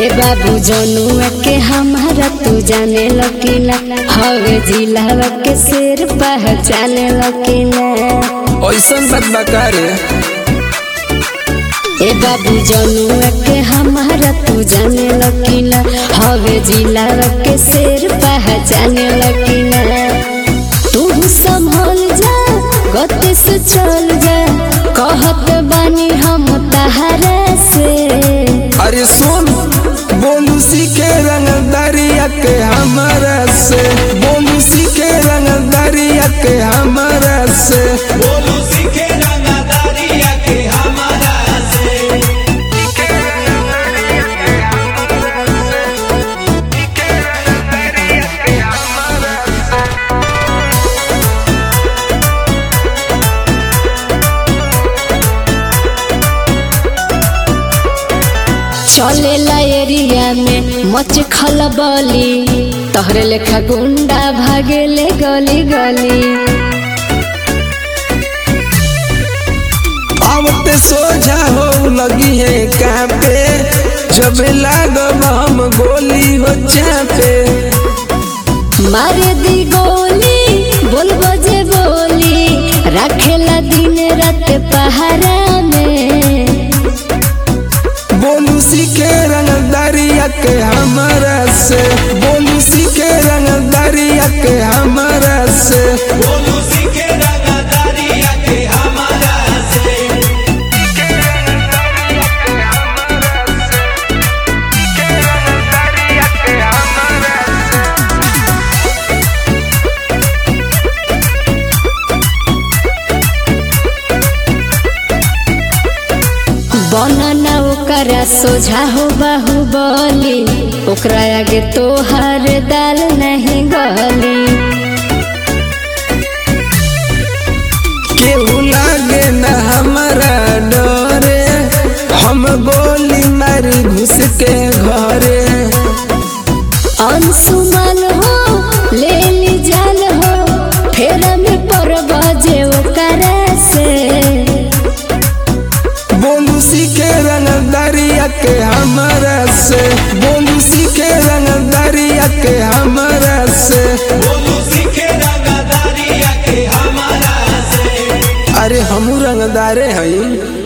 ए बाबू जनुआ के हमारा तू जाने लकीला हवे जिलावा के शेर पहचाने लकीला ऐसन बात बता रे ए बाबू जनुआ के हमारा तू जाने लकीला हवे जिलावा के शेर पहचाने लकीला तू संभल जा गति से चल जा कहत बानी हम तहरा से अरे सुन बोलू सीखे रंग दरिया के हमारा से बोलू सीखे रंग दरिया के हमारा से बोलू सीखे रंगदारिया के हमारा से चलेला एरिया में मच खलबली तोहरे लेखा गुंडा भागेले गली गली आवते सोझा हो लगी है कापे जब लागब हम गोली हो चापे मारे दी गोली बोल बजे बोली रखेला दिन रात पहरा में बोलू सीखे रंग दरिया के हमारा से बोलू सीखे रंग दरिया के हमारा से बोलू सीखे रंगदारिया के हमारा से बनना ओकरा सोझा हो बाहुबली ओकरा आगे तोहार दाल नहीं गली केहू लागे न हमारा डरे हम गोली मारी घुस के घरे अनसुमन हो ले ली जान हो फेर में पर बजे ओकरा से बोलू सीखे रंग दरिया के हमारा से बोलू सीखे रंग दरिया के हमारा से बोलू सीखे रंगदारिया के हमारा से अरे हमू रंगदारे हई